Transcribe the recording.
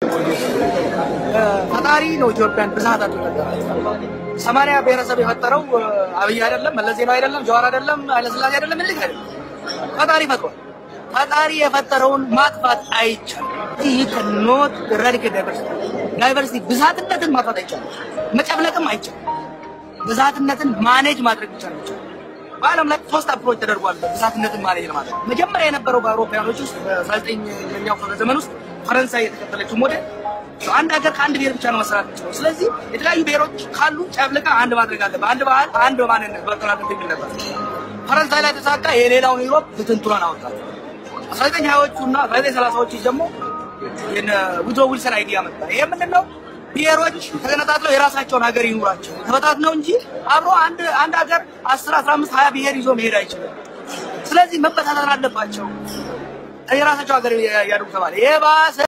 ፈጣሪ ነው ኢትዮጵያን ብዛት አድርገ ሰማንያ ብሔረሰብ የፈጠረው አብይ አይደለም፣ መለስ ዜናዊ አይደለም፣ ጀዋር አይደለም፣ ኃይለስላሴ አይደለም፣ ምንልክ አይደለም። ፈጣሪ ፈጥሯል። ፈጣሪ የፈጠረውን ማጥፋት አይቻልም። ይህ ከኖት ራዲካል ዳይቨርሲቲ ዳይቨርሲቲ ብዛትነትን ማጥፋት አይቻልም። መጨፍለቅም አይቻልም። ብዛትነትን ማኔጅ ማድረግ ብቻ ነው ይቻላል። በዓለም ላይ ሶስት አፕሮች ተደርጓል ብዛትነትን ማኔጅ ለማድረግ። መጀመሪያ የነበረው በአውሮፓውያኖች ውስጥ በ19ኛው ክፍለ ዘመን ውስጥ ፈረንሳይ የተከተለችው ሞዴል አንድ ሀገር ከአንድ ብሔር ብቻ ነው መሰራት የሚችለው። ስለዚህ የተለያዩ ብሔሮች ካሉ ጨፍልቃ አንድ ማድረግ አለበት። አንድ ባህል፣ አንድ ማንነት መከላከል የሚል ነበር። ፈረንሳይ ላይ ተሳካ። የሌላውን ዩሮፕ ብትንትኗን አወጣት። አስራ ዘጠኝ ሀያዎቹ እና አስራ ዘጠኝ ሰላሳዎቹ ደግሞ ውድሮ ዊልሰን አይዲያ መጣ። ይሄ ምንድን ነው? ብሔሮች ተገነጣጥለው የራሳቸውን ሀገር ይኑራቸው ተበታት ነው እንጂ አብሮ አንድ አንድ ሀገር አስር አስራ አምስት ሀያ ብሔር ይዞ መሄድ አይችልም። ስለዚህ መበታተን አለባቸው። የራሳቸው ሀገር ያድርጉ ተባለ። የባሰ